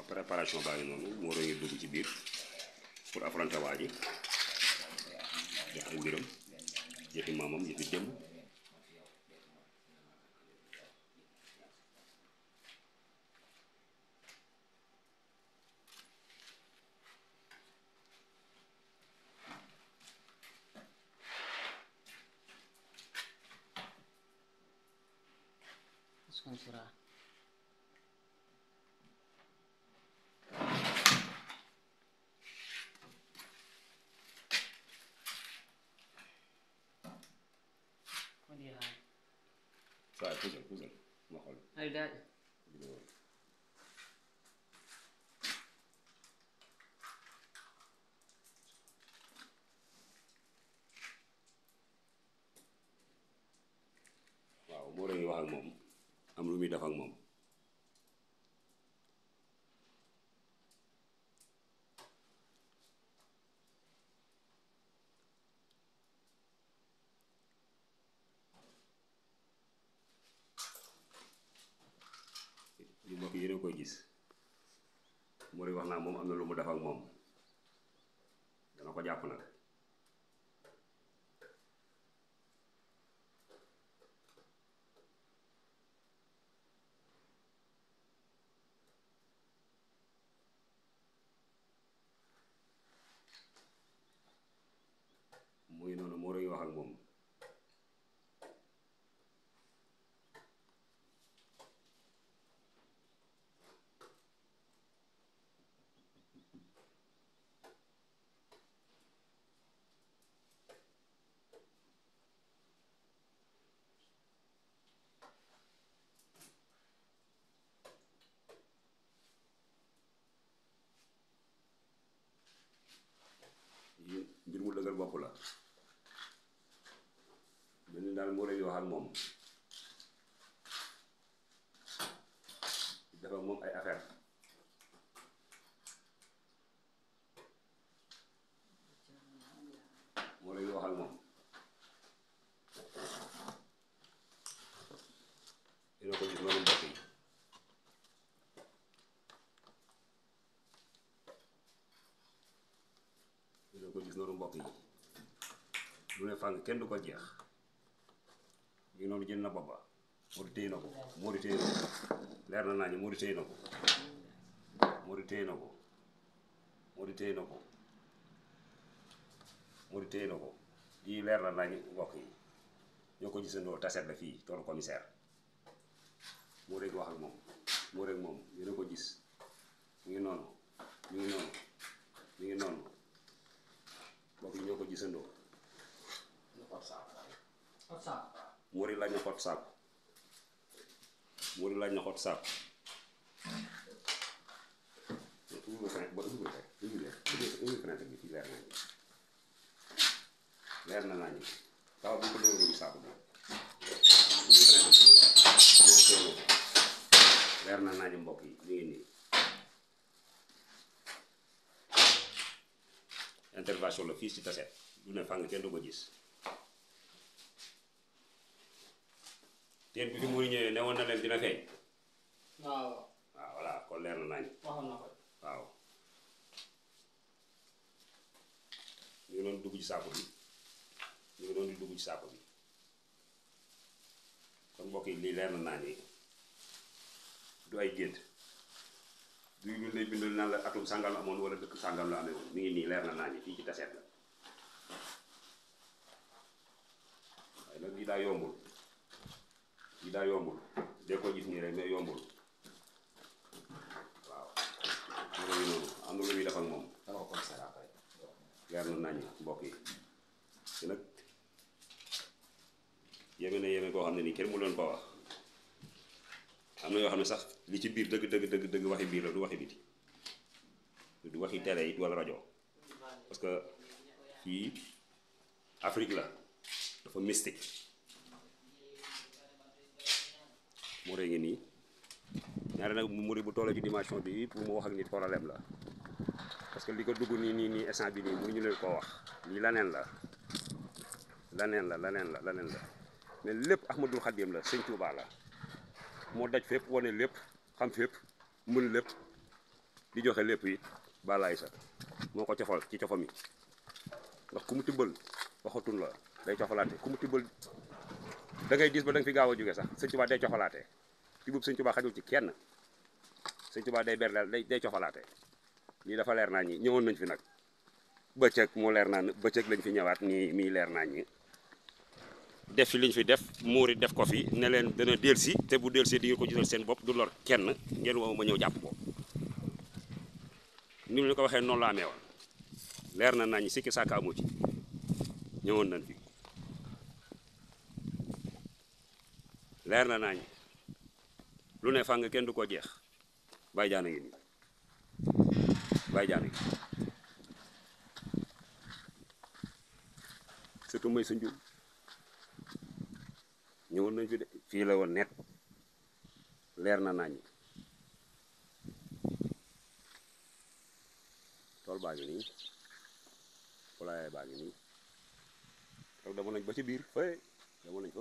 préparation baa ngi noonu moo doon dugg ci biir pour affronter waa ji def ay mbiram yëfi maamam yëfi démb Sponsora. Vad är det här? saa puusal puusal ma xool Är det där? vidéo bi. waaw moo doon wax ak moom am lu muy def ak moom li mbokk yi yéen a koy gis moo doon wax naa moom am na lu mu def ak moom dana ko jàpp nag muy noonu moo doon wax ak moom yi mbir mu dëgër bopp la mel ni daal moo doon wax ak moom def ak moom ay affaire moo doon wax ak moom dina ko gis noonu mbokk yi dina ko gis noonu mbokk yi lu ne fàng kenn du ko jeex ngi noonu jël na boppa Modou téye na ko Modou téye na ko leer na naa ñu Modou téye na ko Modou téye na ko Modou téye na ko Modou téye na ko lii leer na naa ñu mbokk yi ñoo ko gisandoo taset la fii toolu commissaire moo rek wax ak moom moo rek moom yéen a ko gis mu ngi noonu mu ngi noonu mu ngi noonu mbokk yi ñoo ko gisandoo What's up? Mori laaj na xot saako Mori laaj na xot saako ubbi nga fenêtre ba ubbi nga fenêtre ubbi leer ubbi fenêtre bi fii leer naa ñu leer na naa ñu taw bu ko dóor saako bi ubbi fenêtre bi mu leer ñoo teewoo leer na naa ñu mbokk yi mi ngi nii intervention la fii ci taset du ne fàng kenn du ko gis teen bi fi muy ñëwee newoon na leen dina feeñ waaw waaw voilà kon leer na nañ waxoon na ko waaw ñu ngi doon dugg ci saako bi ñu ngi doon di dugg ci saako bi kon mbokk yi lii leer na naa ni du ay gént du ñu lay bindal naan la atum sàngam la amoon wala dëkk sàngam la amee woon mi ngi nii leer na naa ni fii ci taseet la waaye nag lii daa yombul lii daa yombul dee ko gis nii rek mais yombul waaw mu ngi noonu am na lu muy def ak moom dama ko commissaire après leer na nañ mbokk yi te nag yéeme na yéeme koo xam ne nii kenn mu leen ko wax am na yoo xam ne sax li ci biir dëgg dëgg dëgg dëgg waxi biir la du waxi biti du waxi télé it wala rajo parce que fii Afrique la dafa mystique moo rey ngi nii ñaare nag mu muri bu tollee ci dimension bi pour mu wax ak nit problème la parce que li ko dugg nii nii nii instant bi nii mënuñu leen koo wax lii laneen la laneen la laneen la laneen la mais lépp Ahmadul Xadim la sëñ Tuubaa la moo daj fépp wane lépp xam fépp mën lépp di joxe lépp it balaay sa moo ko cofal ci cofam yi ndax ku mu tibbal waxatun la day cofalaate ku mu tibbal da ngay gis ba da nga fi gaaw a jóge sax sëñ Tuubaa day cofalaate tibbub sëñ Tuubaa xajul ci kenn sëñ Tuubaa day berleel day day cofalaate lii dafa leer naa ñi ñëwoon nañ fi nag bëccëg mu leer naa bëccëg lañ fi ñëwaat nii mii leer naa ñi def fi liñ fi def muuri def ko fi ne leen dana delsi te bu delsi di ngeen ko gisal seen bopp du lor kenn ngeen woo ma ñëw jàpp ko ni ñu ko waxee noonu la amee woon leer na nañ sikki sàkka amu ci ñëwoon nañ fi leer na nañ lu ne fàng kenn du ko jeex bàyyi jaana ngi nii bàyyi jaana ngi surtout may sa njur ñëwoon nañ fi de fii la woon net leer na nañ tool baa ngi nii poulailler baa ngi nii toog demoon nañ ba ci biir fay demoon nañ fa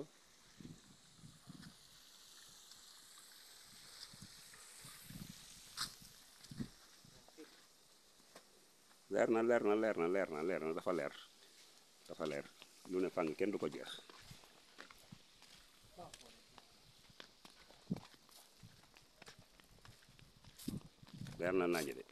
leer na leer na leer na leer na leer na dafa leer dafa leer lu ne fàng kenn du ko jeex leer na nañu de